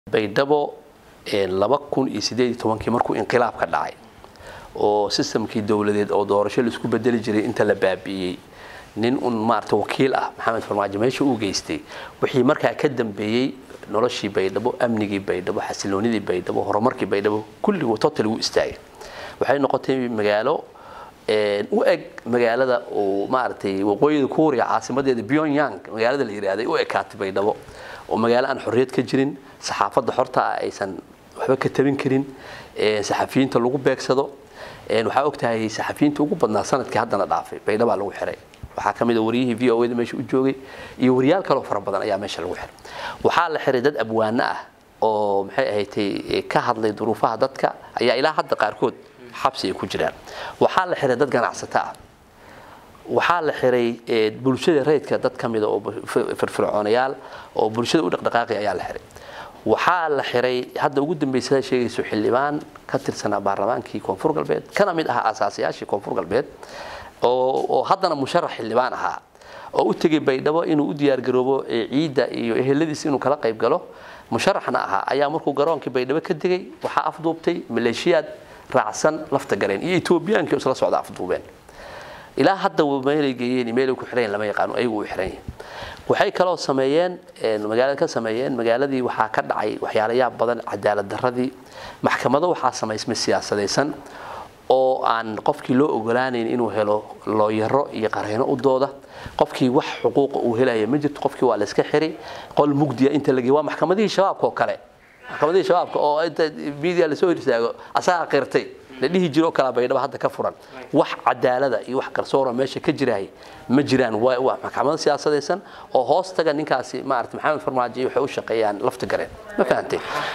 baydhabo laba kun iyo sideed iyo tobankii markuu inqilaab ka dhacay oo sistamkii dowladeed oo doorasho laisku bedeli jiray inta la baabi'iyey nin un maarata wakiil ah maxamed farmaajo meesha uu geystay wixii markaa ka dambeeyey noloshii baydhabo amnigii baydhabo xasiloonidii baydhabo horumarkii baydhabo kulligii total wuu istaagay waxay noqotay magaalo u eg magaalada uu maaragtay waqooyida kuuriya caasimadeeda pyongyang magaalada la yidhaahday u ekaatay baydhabo oo magaalo aan xorriyad ka jirin saxaafadda xorta ah aysan waxba ka tabin karin saxafiyiinta lagu beegsado waxaa ogtahay saxafiyiinta ugu badnaa sanadkii haddana dhaafay baydhabaa lagu xiray waxaa ka mid a wariyihii v o da meesha u joogay iyo wariyaal kaloo fara badan ayaa meesha lagu xiray waxaa la xiray dad abwaano ah oo maxay ahayd ka hadlay duruufaha dadka ayaa ilaa hadda qaarkood xabsi ay ku jiraan waxaa la xiray dad ganacsato ah waxaa la xiray bulshada rayidka dad ka mida oo firfircoonayaal oo bulshada u dhaqdhaqaaqi ayaa la xiray waxaa la xiray hadda ugu dambaysa sheegayso xildhibaan ka tirsanaa baarlamaankii koonfur galbeed kana mid ahaa asaasayaashii koonfur galbeed oo haddana musharax xildhibaan ahaa oo u tegay baydhabo inuu u diyaargaroobo ciidda iyo eheladiis inuu kala qayb galo musharaxna ahaa ayaa markuu garoonkii baydhabo ka degay waxaa afduubtay maleeshiyaad raacsan lafta galeen iyo etoobiyaankii isla socda afduubeen ilaa hadda meelay geeyeen meelay ku xireen lama yaqaano ayagu u xiran yihin waxay kaloo sameeyeen magaalada ka sameeyeen magaaladii waxaa ka dhacay waxyaalayaab badan cadaalad darradii maxkamado waxaa samaysmay siyaasadaysan oo aan qofkii loo ogolaanayn inuu helo looyaro iyo qareyno u dooda qofkii wax xuquuqa uu helaya ma jirto qofkii waa la iska xiri qol mugdiya inta la geey waa maxkamadihii shabaabka oo kale maxkamadihii shabaabka oo inta media lasoo hor istaago asaga qirtay la dhihi jiro oo kala baydhaba hadda ka furan wax cadaalada iyo wax garsoora meesha ka jiraay ma jiraan waa maxkamado siyaasadaysan oo hoos taga ninkaasi maarata maxamed farmaajo waxay u shaqeeyaan lafta gareen ma fahantay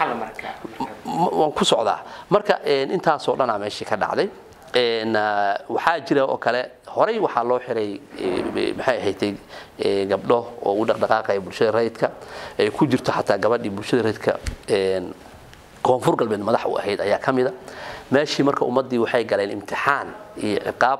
waan ku socdaa marka intaasoo dhanaa meeshii ka dhacday waxaa jira oo kale horey waxaa loo xiray maxay ahayd gabdho oo u dhaqdhaqaaqaya bulshada rayidka ay ku jirto xataa gabadhii bulshada rayidka koonfur galbeed madax u ahayd ayaa ka mida meeshii marka ummaddii waxay galeen imtixaan iyo ciqaab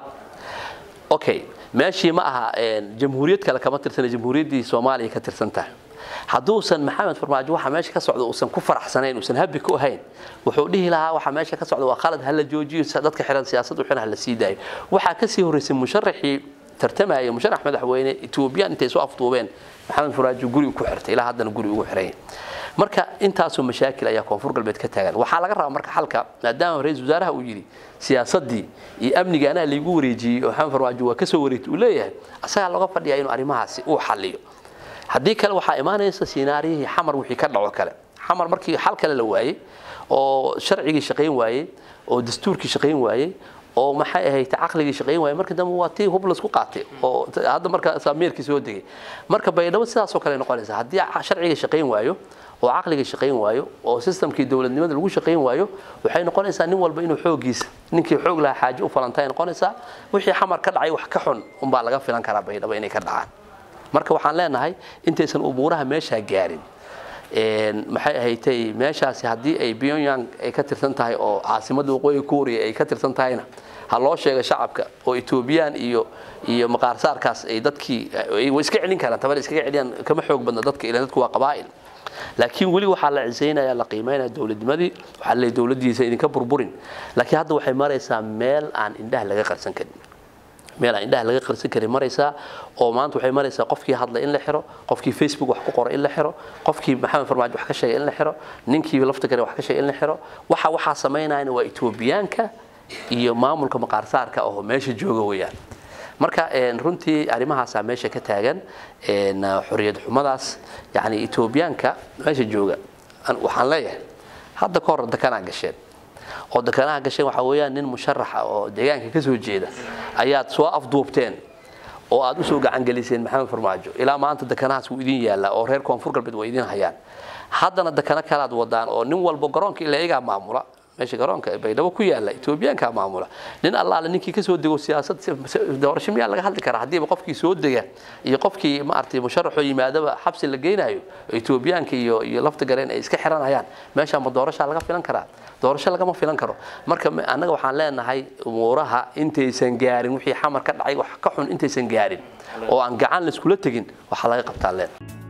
okay meeshii ma aha jamhuuriyad kale kama tirsana jamhuuriyaddii soomaaliya ka tirsan tahay hadduusan maxamed farmaajo waxa meesha ka socda uusan ku faraxsanayn uusan habi ku ahayn wuxuu dhihi lahaa waxa meesha ka socda waa khalad hala joojiyo dadka xiran siyaasad xiran hala sii daayo waxaa kasii horreysay musharaxii tartamaya musharax madaxweyne etoobiyaan intay soo afduubeen maxamed farmaajo guri ku xirtay ilaa haddana guri ugu xiran marka intaasoo mashaakil ayaa koonfur galbeed ka taagan waxaa laga rabaa marka xalka maadaama ra-isul wasaaraha uu yidhi siyaasadii iyo amniga anaa laygu wareejiyey oo maxamed farmaajo waa kasoo wareegtay uu leeyahay asagaa looga fadhiyaa inuu arrimahaasi uu xalliyo haddii kale waxaa imaanaysa sinaariyihii xamar wixii ka dhaco kale xamar markii xal kale la waayey oo sharcigii shaqayn waayey oo dastuurkii shaqayn waayey oo maxay ahayd caqligii shaqayn waayey marka dambe waa tii hub laisku qaatay oo hadda marka sameerkii soo degay marka baydhabo sidaasoo kale noqonaysa haddii sharcigii shaqayn waayo oo caqligii shaqayn waayo oo sistamkii dowladnimada lagu shaqayn waayo waxay noqonaysaa nin walba inuu xoogiisa ninkii xoog lahaa xaaje u falantay noqonaysaa wixii xamar ka dhacay wax ka xun unbaa laga filan karaa baydhabo inay ka dhacaan marka waxaan leenahay intaysan umuuraha meeshaa gaarin maxay ahaydtay meeshaasi haddii ay pyongyang ay ka tirsan tahay oo caasimadda waqooyi kuuriya ay ka tirsan tahayna ha loo sheega shacabka oo etoobiyaan iyo iyo maqaarsaarkaas ay dadkii way iska celin karaan tabal iskaga celiyaan kama xoog badna dadka ilan dadku waa qabaa'il laakiin weli waxaa la cisaynaya la qiimaynaya dowladnimadii waxaa leeyahay dowladdiisa idinka burburin laakiin hadda waxay maraysaa meel aan indhaha laga qarsan karin meel aan indhaha laga qarsan karin maraysaa oo maanta waxay maraysaa qofkii hadla in la xiro qofkii facebook wax ku qora in la xiro qofkii maxamed farmaajo wax ka sheegay in la xiro ninkii lafta kale wax ka sheegay in la xiro waxa waxaa samaynayana waa etoobiyaanka iyo maamulka maqaarsaarka oo meesha jooga weeyaan marka runtii arrimahaasaa meesha ka taagan xorriyad xumadaas yani etoobiyaanka meesha jooga waxaan leeyahay hadda ka hor dekanaa gasheen oo dekanaha gasheen waxaa weeyaan nin musharaxa oo deegaanka ka soo jeeda ayaad soo afduubteen oo aad usoo gacangeliseen maxamed farmaajo ilaa maanta dekanahaas wuu idin yaallaa oo reer koonfur galbeed waa idin hayaan haddana dekano kalaad wadaan oo nin walba garoonka ilaa iyagaa maamula meesha garoonka ee baydhabo ku yaala etoobiyaankaa maamula nin allaale ninkii kasoo dego siyaasad doorasho miyaa laga hadli karaa haddiiba qofkii soo dega iyo qofkii maaragtay musharaxoo yimaadaba xabsi la geynayo etoobiyaanka iyo iyo lafta gareen ay iska xiranayaan meeshaa ma doorashaa laga filan karaa doorasho lagama filan karo marka annaga waxaan leenahay umuuraha intaysan gaarin wixii xamar ka dhacay wax ka xun intaysan gaarin oo aan gacan laiskula tegin waxaa laga qabtaan leen